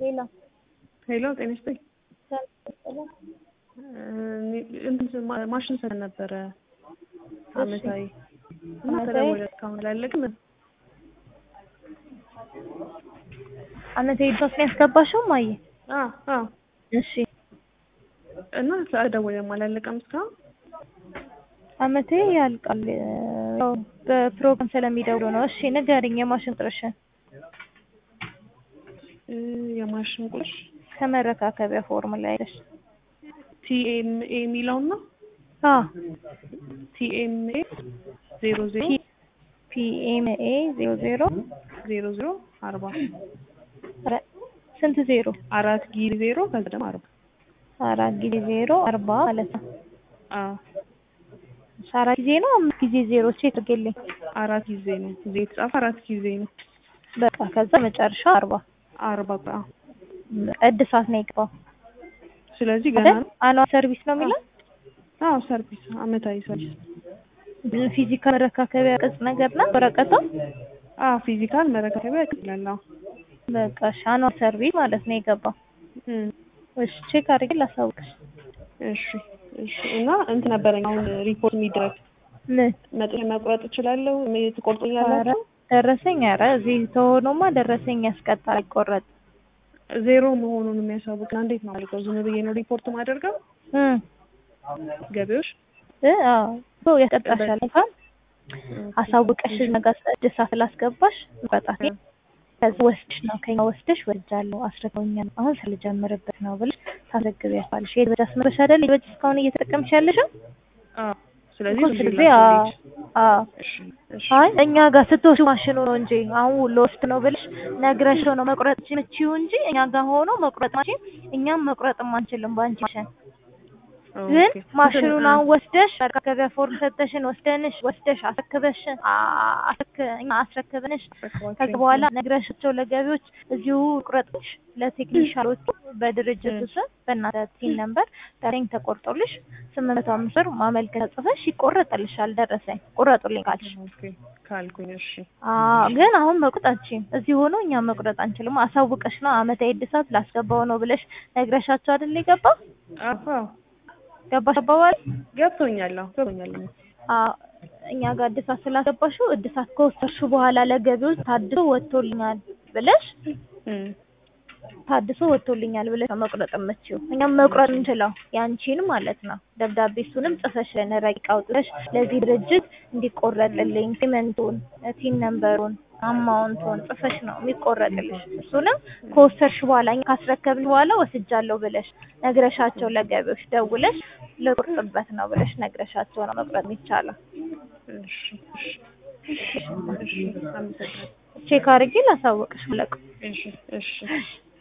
ሄሎ ሄሎ ጤና ይስጥልኝ። እንትን ማሽን ሰን ነበረ አመታዊ እና ተደወለ እስካሁን አላለቅም። አመታዊ ድረስ ነው ያስገባሽው ማየ? አዎ አዎ። እሺ እና ተደወለም አላለቀም እስካሁን። አመታዊ ያልቃል ያው በፕሮግራም ስለሚደውሉ ነው። እሺ ንገሪኝ የማሽን ቁጥርሽን። የማሽን ቁጥር ከመረካከቢያ ፎርም ላይ አይደል? ቲኤምኤ የሚለውን ነው። አዎ ቲኤምኤ ዜሮ ዜሮ ፒኤምኤ ዜሮ ዜሮ ዜሮ ዜሮ አርባ ስንት ዜሮ? አራት ጊዜ ዜሮ ከዛ ደግሞ አርባ አራት ጊዜ ዜሮ አርባ ማለት ነው። አዎ አራት ጊዜ ነው አምስት ጊዜ ዜሮ ቼክ አድርጌልኝ። አራት ጊዜ ነው እዚህ የተጻፈ አራት ጊዜ ነው። በቃ ከዛ መጨረሻው አርባ አርባ አዎ። እድሳት ነው የገባው ስለዚህ ገና አይደል? ነው። አኗል ሰርቪስ ነው የሚለው አዎ ሰርቪስ አመታዊ ሰርቪስ ፊዚካል መረካከቢያ ቅጽ ነገር ነው ወረቀቷ። አዎ ፊዚካል መረካከቢያ ይላል። አዎ በቃ እሺ አኗል ሰርቪስ ማለት ነው የገባው። እም እሺ ቼክ አድርጌ ላሳውቅሽ። እሺ እሺ። እና እንትን ነበረኝ አሁን ሪፖርት የሚደረግ ምን መጠን መቁረጥ እችላለሁ? ኧረ ትቆርጡኛላችሁ? ደረሰኝ ኧረ እዚህ ተሆኖማ ደረሰኝ ያስቀጣል አይቆረጥ ዜሮ መሆኑን የሚያሳውቅ እንዴት ነው አልቀው? ዝም ብዬ ነው ሪፖርት ማደርገው እም ገቢዎች እ አዎ ሰው ያስቀጣሻል እንኳን አሳውቀሽ ነገር እድሳት ስላስገባሽ በጣም ከዚህ ወስድሽ ነው ከኛ ወስደሽ ወስጃለሁ አስረከውኛል አሁን ስለጀምርበት ነው ብለሽ ታስረክቢያለሽ። የበጃ አስመረሽ አይደል የበጃ እስካሁን እየተጠቀምሽ ያለሽው አዎ። ስለዚህ እኮ ዝም ስለዚህ ብዬ አዎ ላስገድድ። አዎ እሺ እሺ አይ እኛ ጋር ስትወስዱ ማሽኑ ነው እንጂ አሁን ለወስድ ነው ብለሽ ነግረሽው ነው መቁረጥ የምትችይው እንጂ እኛ ጋር ሆኖ መቁረጥ ማሽን እኛም መቁረጥም አንችልም በአንቺ ማሽን። ግን ኦኬ። ማሽኑን አሁን ወስደሽ መረካከቢያ ፎርም ሰተሽን ወስደንሽ ወስደሽ አስረክበሽን አ- አስረክ እኛ አስረክበንሽ ከዛ በኋላ ነግረሻቸው ለገቢዎች እዚሁ ቁረጥሽ ለቴክኒሻሎቹ በድርጅቱ ስም በእናንተ ቲን ነምበር ደረሰኝ ተቆርጦልሽ ስምንት መቶ አምስት ብር ማመልከቻ ጽፈሽ ይቆረጥልሻል። ደረሰኝ ቁረጡልኝ ካልሽ ኦኬ ካልኩኝ እሺ አዎ ግን አሁን መቁረጥ አትችይም። እዚህ ሆኖ እኛ መቁረጥ አንችልም። አሳውቀሽ ነው አመታዊ እድሳት ላስገባው ነው ብለሽ ነግረሻቸው አይደል የገባው? አዎ ገባሽ አባባል? ገብቶኛል። አዎ ገብቶኛል። አዎ እኛ ጋር እድሳት ስላስገባሽው እድሳት ከወሰድሽው በኋላ ለገቢዎች ታድሶ ወጥቶልኛል ብለሽ እም ታድሶ ወጥቶልኛል ብለሽ ነው መቁረጥ የምትችይው። እኛም መቁረጥ እንችለው ያንቺን ማለት ነው። ደብዳቤ እሱንም ጽፈሽ ለነረቂቅ አውጥተሽ ለዚህ ድርጅት እንዲቆረጥልኝ ፔመንቱን፣ ቲን ነምበሩን፣ አማውንቱን ጽፈሽ ነው የሚቆረጥልሽ። እሱንም ከወሰድሽ በኋላ እኛ ካስረከብን በኋላ ወስጃለሁ ብለሽ ነግረሻቸው ለገቢዎች ደውለሽ ልቁርጥበት ነው ብለሽ ነግረሻቸው ነው መቁረጥ የሚቻለው። እሺ እሺ እሺ አመሰግናለሁ። ቼክ አድርጌ ላሳወቅሽ። ለቁ እሺ እሺ